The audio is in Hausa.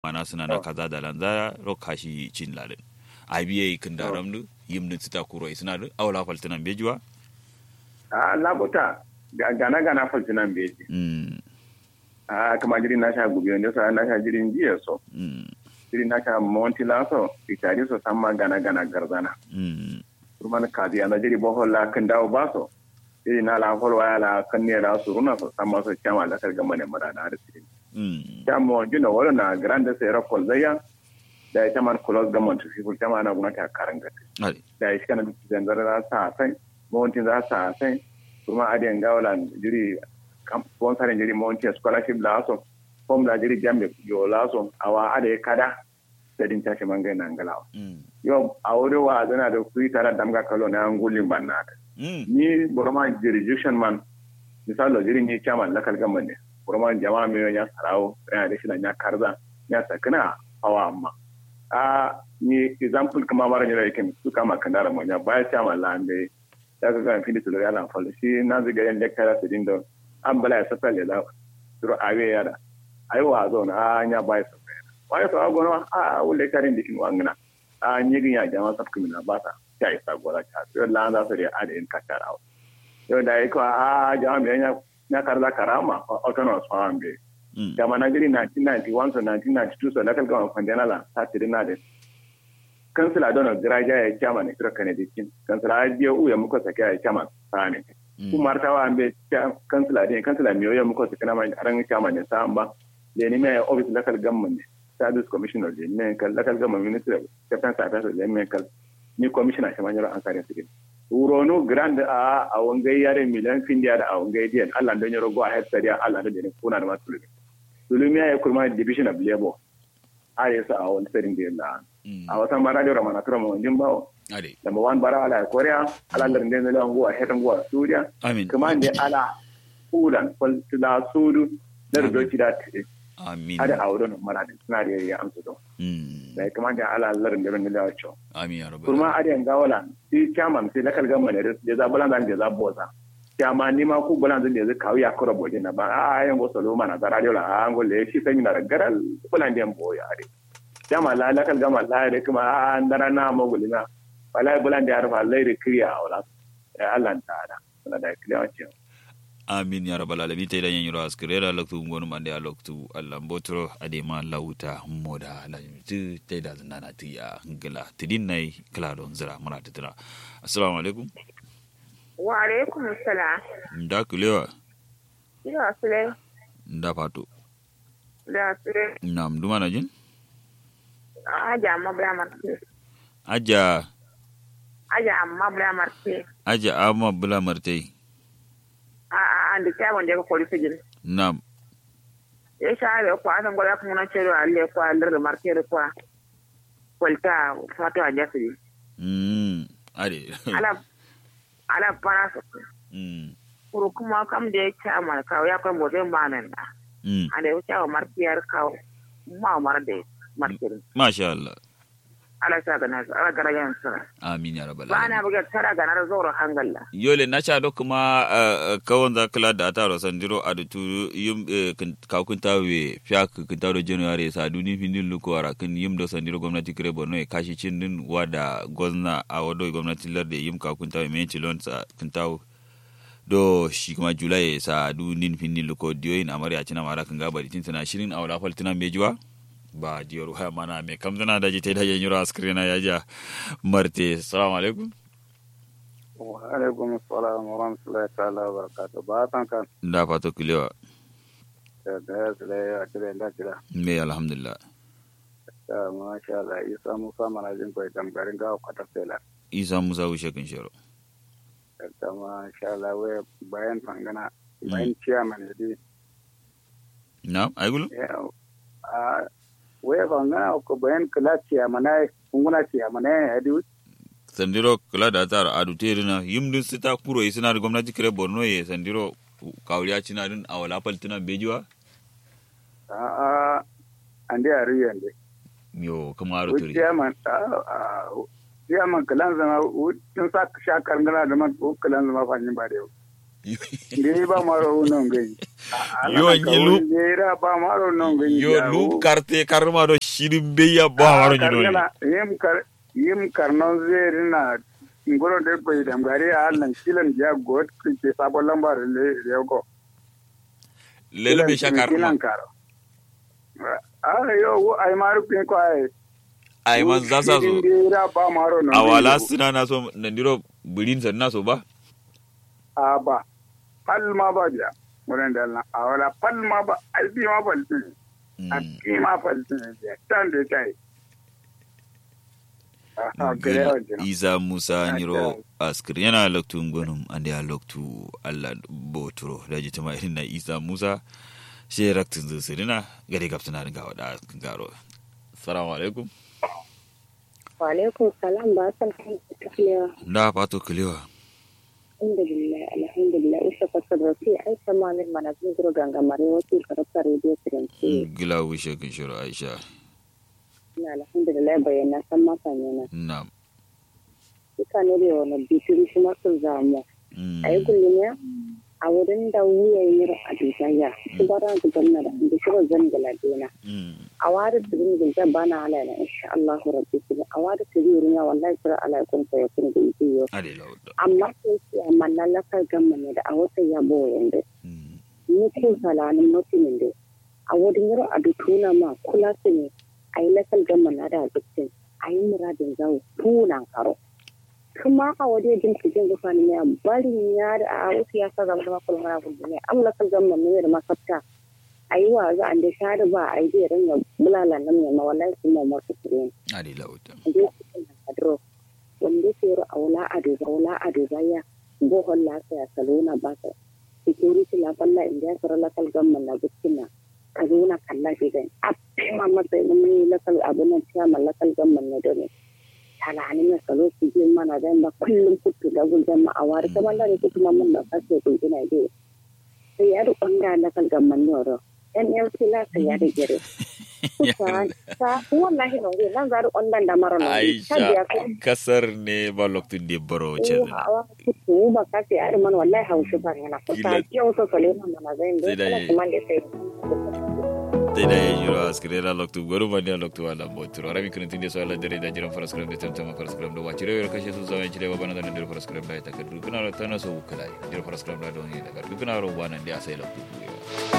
mana suna na kaza da lanza ro kashi cin lalin abiye kin da ramdu yimdin sita kuro suna da awla faltinan bejuwa a labuta gana gana faltinan beji mm a kama jirin na sha gubi wanda sa na sha jirin jiya so mm jirin na sha monti laso itari so samma gana gana garzana mm kurman kazi ana jiri bohol la kan dawo baso jiri na la hol waya la kan ne la suruna so samma so chama la kar gamane mara da arsi mm chamo jino wala na grande sera kol zaya da ita man kulos gamon to people chama na guna ta karanga ade da shi kana zanzar za sa sai monti za sa sai kuma adiyan gawalan jiri kam sponsorin jiri monti scholarship la so form la jiri jambe yo la so awa ade kada da din tashi mangai na ngalawa mm yau a wuri wa zana da kuyi tare da mga kalo na angulin ban na ta mm ni burma jurisdiction man misalo jiri ni chairman lakal gamban ne burma jama'a mai ya sarawo yana da shi da ya karza ya sakana hawa amma a ni example kuma mara ne da yake su kama kandara mu ya baya chairman la ande ya ga ga fili tulori ala fal shi na ziga yan lecturer su dindo an bala ya safal ya da suru awe ya da ai wa zo na anya baya safal wai so agono a wule karin dikin wangana a nyigin ya jama sab kumina bata ya isa gora ta to la za su da adin katara to da yake a jama me nya nya karza karama autonomous farm be mm jama na giri 1991 so 1992 so lakal gama kwandena la ta tirina de kansila don graja ya chama ne kira kane dikin kansila ya u ya muko sake ya chama sane ku martawa ambe kansila de kansila miyo ya muko sake na ma ran chama ne sa amba le ni me office lakal government ne service commissioner de ne kal lakal government minister captain service de ne kal ni commissioner shi manjaro an kare sigin uronu grand a a wangai yare miliyan findiya da a wangai diyan Allah don yaro go ahead sariya Allah da ne kuna da masu sulumi ya kurma division of labor a yasa a wani sarin da yalla a wata mara da ramana tura mu jin bawo ade number one bara ala korea ala lar den da ngo a hedan go suriya amin kuma ne ala ulan fal tila sudu da rubuci da amin ada auren mara da suna da ya amsa don mm da kuma da ala lar da ran da wacho amin ya rabbal kurma ada yan gawala shi chairman sai lakal gamma ne da za bulan da za boza chairman ni ma ku bulan da zai kawo ya kura boje na ba a yan go solo mana da radio la an go le shi sai na da garal bulan da boya are chairman la lakal gamma la da kuma a ndara na mo gulina wala bulan da arfa lai da kriya wala Allah ta da wala da kriya wace amin ya rabbal alamin te dan yanyiro askrera loktu ngonu mande a loktu allah mbotoro ade ma lawuta moda la tu te da nana ti ya ngala tidin nay kala don zira mara tira assalamu alaikum Wa alaikum salam. nda kulewa Ina sule nda fato da sule nam duma na jin aja amma bla marke. aja Aja amma bla marke. aja amma bula martai A a an da kyawun da ka kori fijin. nam Ya sha da kwa san gwada kuma na cero alle kwa lar da marke da kwa. Kwalta fato a jasiri. mm ade Ala ala para su. mm Kuru kuma kam da ya kya mal kawo ya kwa mozin ba nan da. mm An da ya kya markiyar kawo. Ma mar da markiyar. masha allah Ala sa ga na ala gara yan sa. amin ya rabbal Ba alamin na buga tara ga na zoro hangalla. yole na cha do kuma uh, kawon za kala da ataro sandiro adutu yum uh, kawkun tawe fiak kun tawo january sa duni findin luko ara kun yum do sandiro gwamnati kire borno e kashi cin din wada gozna a wado gwamnati larde yum kawkun tawe men cilon sa kun tawo do shi kuma julai sa dunin findin luko diyoyin amari a cina mara kan gaba ditin tana shirin awla faltina mejuwa ba diyor ha mana me kamdana da jite da yanyuro askrina yaja marte assalamu alaikum wa alaikum assalam wa rahmatullahi ta'ala wa barakatuh ba tan kan da fato kilewa da da da ya kire da kira me alhamdulillah da ma sha Allah isa musa manajin ko idan garin ga kwata sela isa musa wuce kan shero da ma sha Allah we bayan fangana bayan chairman ne na ai gulu a we fangana ko bayan kala chairman ai kunguna chairman ai adi sandiro kula da tar adu terina yimdin sita kuro isina da gwamnati kire borno ye sandiro kawriya cina din awala paltina bejiwa a a ande ari yande yo kuma aro we turi chairman a chairman kalan zama tun sa shakar ngana da man ko kalan zama fanyin ba da yau Ngiri ba maro non gai. Yo, nyilu. Ngiri ba maro non gai. yo lu karte karma do shirin beya ba waro nyino Yim kar yim karnon zeri na ngoro de ko idam gari alan kilan ja god ke sabo lambar le rego. lele be sha karma Kilan karo. Ah yo wo ai maru pin ko ai. ai man za sa so Ngiri ba maro non. awala sina na so nandiro bulin san na so ba a ba pal ma ba ja wurin da Allah a wala pal ma ba albi ma ba albi a ki ma ba albi ja tan da tai a gare wa jina isa musa nyiro askir yana loktu ngonum ande a loktu allah boturo da ji tama irin na isa musa she raktin zu sirina gare gaptana ringa wada garo assalamu alaikum Wa'alaikun salam ba san kan tafiya. da fato kilewa Alhamdulillah, alhamdulillah. Isa fasar da fi ai sama min mana zin zuru gangamare wasu karafta rediyo siranci. gila wishe kin shiro aisha Ina alhamdulillah bayyana san masa yana. na Ika ne da wani bitiri shi masu zamu. A yi gulmiya a wurin da wuya yi a duniya. Shi ba ran gudanar da da shi zan galadena. A wari da zin gulta ba na halala insha Allah rabbi kuma a wari da zin wurin ya wallahi kira ala kun sai kun da iyo. ade lauda Amma sai ce amma na lafar gamma ne da a wata yabo yanda. ni ko salanin mutumin da a wurin yaro a dutuna ma kula su ne a yi lakal gama na da dukkan a yi muradin zawo tunan karo kuma a waje jin cikin gufa ne ya bari ya da a wasu ya sa zama da makulun mara kudu ne an lakal gama ne da masafta a yi wa za a da shari ba a yi zai ringa bulala nan ne ma wallahi sun ma masu kure ade lauda a je cikin kadro wanda ke yaro a wula a duba wula a duba ya bohon lafiya salona ba ta security la balla india sara lakal gamman na bukina ka zo na kalla shi gani a ma masa mun lakal abu nan ciya lakal gamman na dole talani na salo su je mana dan ba kullum kutu da guldan ma a wari kamar da ku kuma mun da kace ku ina dai sai ya da kwanga lakal gamman ne ro NLC la sai ya da gere sa wallahi no nan za da ondan da maro no aisha kasar ne ba loktu de baro ce awa kutu ba ka sai ari man wallahi haushi ba yana kusa yau so sale na mana zai Sai da da yi. kuma da sai te da yiro askire la loktu goru ma ne loktu wala boturo rami kun tinde so ala dere da jiran faras kram de tamtam faras kram do wachire wer kashe su zaman chire babana da ndiro faras kram da ta kadu kuna ro tana so kala ndiro faras kram da do ni da kadu kuna ro bana ndi asai loktu